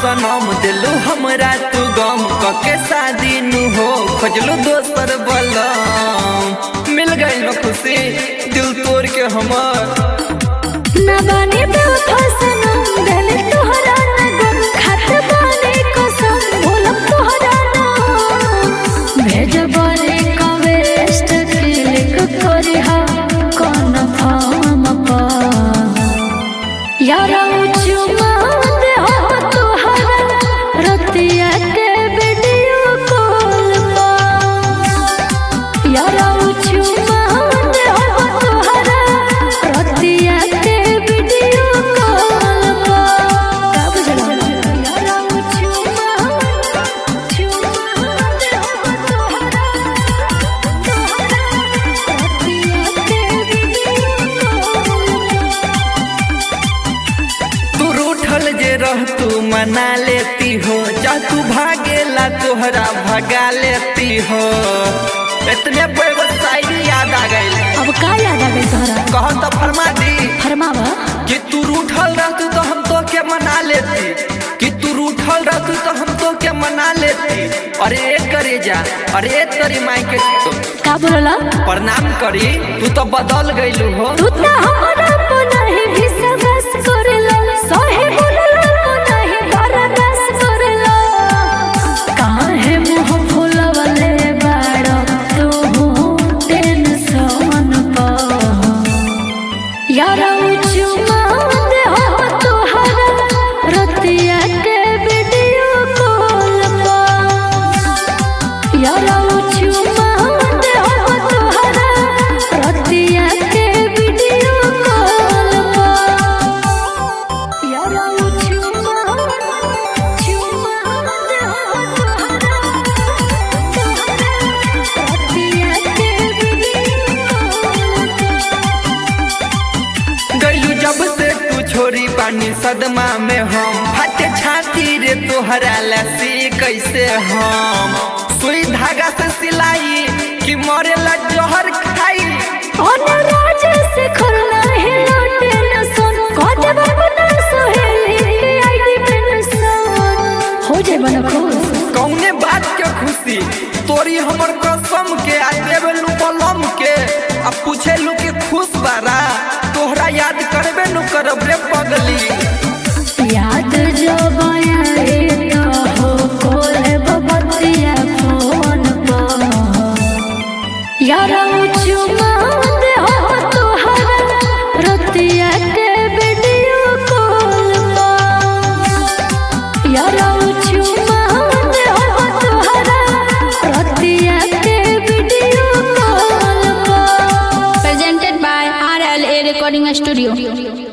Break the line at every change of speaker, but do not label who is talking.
सनम दिलू हमरा तू गम कके शादी नु हो खोजलू दोसर बलम मिल गई न खुशी दिल तोड़ के हमर
ना बानी बेवफा सनम दिल तोहरा ना गम खात बानी कसम भूलम तोहरा ना भेजबले कवेस्ट क्लिक करी हा कौन फार्म पा यारा चुमा दे हो तोहरा रतिया के वीडियो कॉल पा यारा चुमा दे हो तोहरा रतिया के वीडियो कॉल पा का बुझला यारा चुमा चुमा दे हो तोहरा तोहरा रतिया के वीडियो कॉल
तू रूठल जे रह तू मना लेती हो जा तू भागेला तोहरा भगा लेती हो इतने बड़े शायरी याद आ गई
अब का याद आ गई तोहरा
कह तो फरमा दी
फरमावा
कि तू रूठल रहतू तो हम तो के मना लेती कि तू रूठल रहतू तो हम तो के मना लेती अरे एक करे जा अरे एक तरी माई के तो
का बोलला
प्रणाम करी तू तो बदल गईलू हो
तू त हमरा को नहीं विश्वास करला सहे बोलला को नहीं बर्दाश्त करला काहे मुंह फुलवले बाड़ तू टेंशन पा यारा चुमा दे हो तोहरा रतिया के वीडियो कॉल पा यारा चुमा दे हो तोहरा रतिया के वीडियो कॉल पा यारा चुमा चुमा दे हो तोहरा रतिया के वीडियो कॉल
गईलू जब से तू छोरी पानी सदमा में हम फटे छाती रे तोहरा लसी कैसे हम सुई धागा से सिलाई कि मरे ला जहर खाई
अनुराज से खुलना है लौटे न सुन कोट बना सोहेली के आईडी पे न सुन हो जाए बना खुश
कौने बात के खुशी तोरी हमर कसम के आ देवे लू बलम के आ पूछे लू के खुश बारा तोहरा याद करबे नु करब रे पगली
याद जो बयाए तो हो कोले बबतिया फोन पर यारा चुमा दे हो तोहरा रतिया के वीडियो कॉल पर यारा चुमा दे हो तोहरा रतिया के वीडियो कॉल पर
presented by RLA Recording Studio.